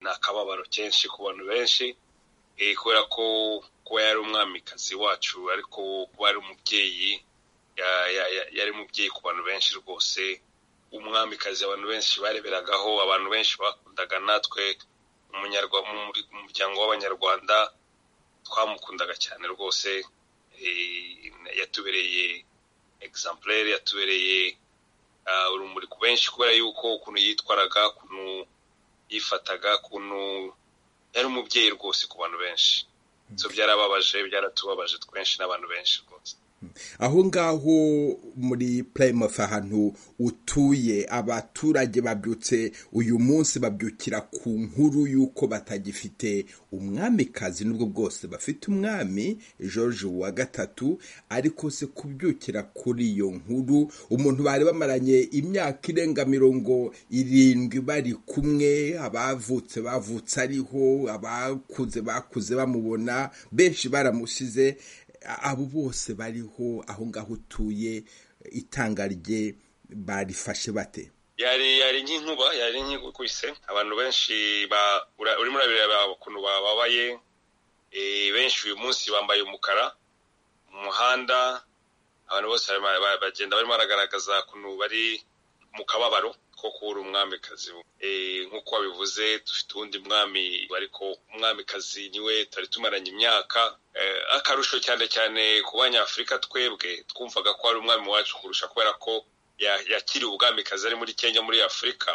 ni akababaro kenshi ku bantu benshi kubera ko kuba yari umwamikazi wacu ariko kuba yari umubyeyi yari umubyeyi ku bantu benshi rwose umwamikazi abantu benshi bareberagaho abantu benshi bakundaga natwe mu muryango w'abanyarwanda twamukundaga cyane rwose yatubereye egisampurere yatubereye urumuri ku benshi kubera yuko ukuntu yitwaraga ukuntu yifataga ukuntu yari umubyeyi rwose ku bantu benshi so byarababaje byaratubabaje twenshi n'abantu benshi rwose aho ngaho muri Plymouth ahantu utuye abaturage babyutse uyu munsi babyukira ku nkuru y'uko batagifite umwamikazi n'ubwo bwose bafite umwami George wa gatatu ariko se kubyukira kuri iyo nkuru umuntu bari bamaranye imyaka irenga mirongo irindwi bari kumwe abavutse bavutse ariho abakuze bakuze bamubona benshi baramusize abo bose bariho aho ngaho utuye itanga rye barifashe bate yari nk'inkuba yari nk'igukubise abantu benshi urimo urabireba ukuntu bababaye benshi uyu munsi bambaye umukara mu muhanda abantu bose bagenda barimo baragaragaza ukuntu bari mu kababaro ko kubura umwamikazi nk'uko wabivuze dufite uwundi mwami ariko umwamikazi niwe tari tumaranye imyaka akarusho cyane cyane ku banyafurika twebwe twumvaga ko ari umwami wacu kurusha kubera ko yakiriye ubwamikazi ari muri kenya muri afurika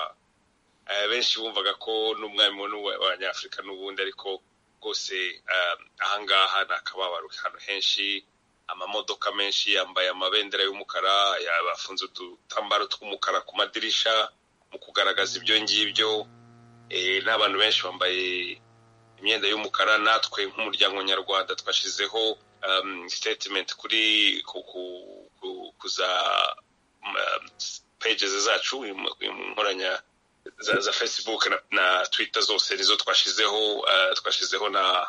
benshi bumvaga ko n'umwami w'abanyafurika n'ubundi ariko rwose ahangaha ni akababaro ahantu henshi amamodoka menshi yambaye amabendera y'umukara yabafunze udutambaro tw'umukara ku madirisha mu kugaragaza ibyo ngibyo n'abantu benshi bambaye imyenda y'umukara natwe nk'umuryango nyarwanda twashyizeho sitetimenti kuri za pejeze zacu inkoranya za facebook na twitter zose nizo twashyizeho twashyizeho na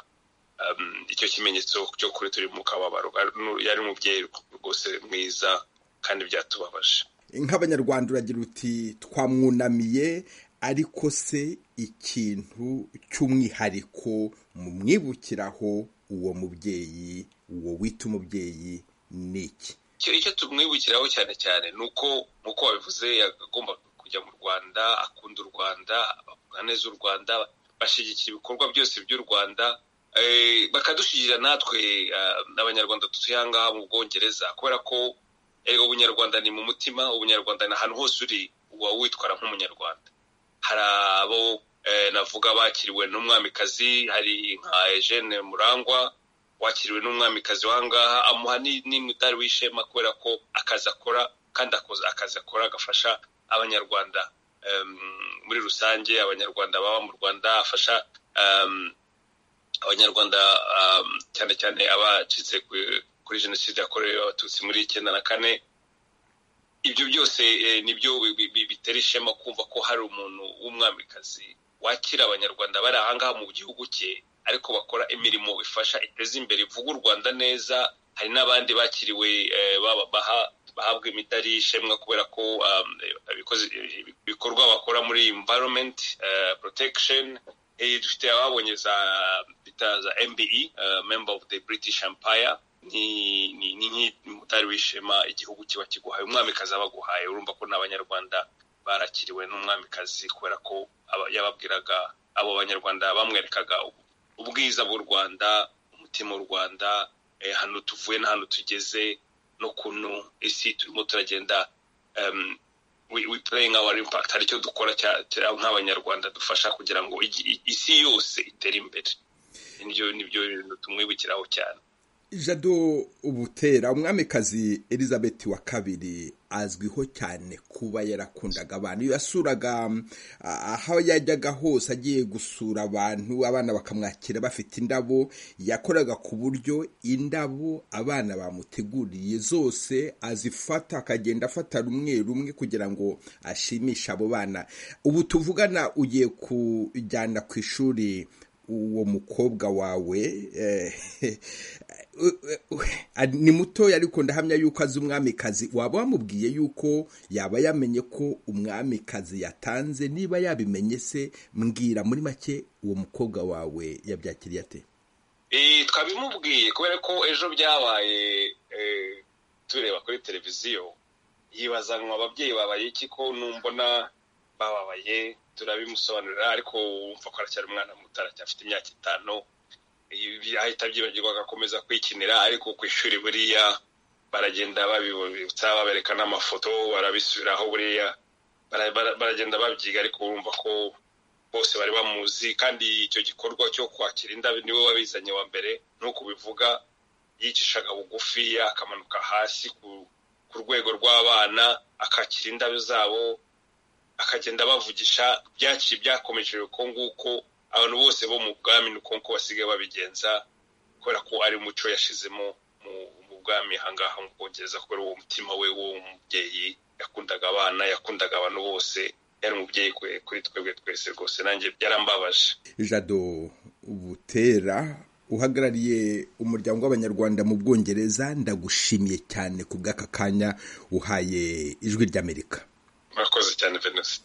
icyo kimenyetso cyo kuri turi mu kababaro yari umubyeyi rwose mwiza kandi byatubabaje nk'abanyarwanda uragira uti twamwunamiye ariko se ikintu cy'umwihariko mu mwibukiraho uwo mubyeyi uwo wita umubyeyi ni iki icyo tumwibukiraho cyane cyane ni uko nk'uko wabivuze agomba kujya mu rwanda akunda u rwanda bavuga neza u rwanda bashyigikira ibikorwa byose by'u rwanda bakadushyirira natwe abanyarwanda dutuye ahangaha mu bwongereza kubera ko ubunyarwanda ni mu mutima ubunyarwanda ni ahantu hose uri uba witwara nk'umunyarwanda hari abo navuga bakiriwe n'umwamikazi hari nka Eugene murangwa wakiriwe n'umwamikazi w'ahangaha amuha n'imidari w'ishema kubera ko akazi akora kandi akazi akora agafasha abanyarwanda muri rusange abanyarwanda baba mu rwanda afasha abanyarwanda cyane cyane abacitse kuri jenoside yakorewe abatutsi muri icyenda na kane ibyo byose nibyo bitera ishema kumva ko hari umuntu w'umwamikazi wakira abanyarwanda bari ahangaha mu gihugu cye ariko bakora imirimo ifasha iteza imbere ivuga u rwanda neza hari n'abandi bakiriwe bahabwa imidari y'ishema kubera ko ibikorwa bakora muri environment protection dufite ababonye za bita za mbe member of the british empire ni nk'umutari w'ishema igihugu kiba kiguhaye umwamikazi abaguhaye urumva ko n'abanyarwanda barakiriwe n'umwamikazi kubera ko yababwiraga abo banyarwanda bamwerekaga ubwiza bw'u rwanda umutima w'u rwanda ahantu tuvuye n'ahantu tugeze n'ukuntu isi turimo turagenda we playing our impact hari icyo dukora nk'abanyarwanda dufasha kugira ngo isi yose itere imbere nibyo bintu tumwibukiraho cyane jado ubutera umwamikazi elizabeth wa kabiri azwiho cyane kuba yarakundaga abantu iyo yasuraga aho yajyaga hose agiye gusura abantu abana bakamwakira bafite indabo yakoraga ku buryo indabo abana bamuteguriye zose azifata akagenda afata rumwe rumwe kugira ngo ashimishe abo bana ubu tuvugana ugiye kujyana ku ishuri uwo mukobwa wawe ni mutoya ariko ndahamya yuko azi umwamikazi waba wamubwiye yuko yaba yamenye ko umwamikazi yatanze niba yabimenye se mbwira muri make uwo mukobwa wawe yabyakiriye ate twabimubwiye kubera ko ejo byabaye tureba kuri televiziyo yibazanwa ababyeyi babaye iki ko numbona bababaye turabimusobanurira ariko wumva ko aracyari umwana muto aracyafite imyaka itanu ahita abyibagirwa agakomeza kwikinira ariko ku ishuri buriya baragenda babibutsa babereka n'amafoto barabisubiraho buriya baragenda babyiga ariko bumva ko bose bari bamuzi kandi icyo gikorwa cyo kwakira indabo niwe wabizanye wa mbere nuko ubivuga yicishaga bugufi akamanuka hasi ku rwego rw'abana akakira indabo zabo akagenda abavugisha byaki byakomeje uko nguko abantu bose bo mu bwami ni uko nguko basigaye babigenza kubera ko ari umuco yashizemo mu bwami ahangaha mu bwongereza kubera uwo mutima we w'uwo mubyeyi yakundaga abana yakundaga abantu bose yari umubyeyi kuri twebwe twese rwose nanjye byarambabaje jado butera uhagarariye umuryango w'abanyarwanda mu bwongereza ndagushimiye cyane ku bw'aka kanya uhaye ijwi ry'amerika murakoze cyane venesi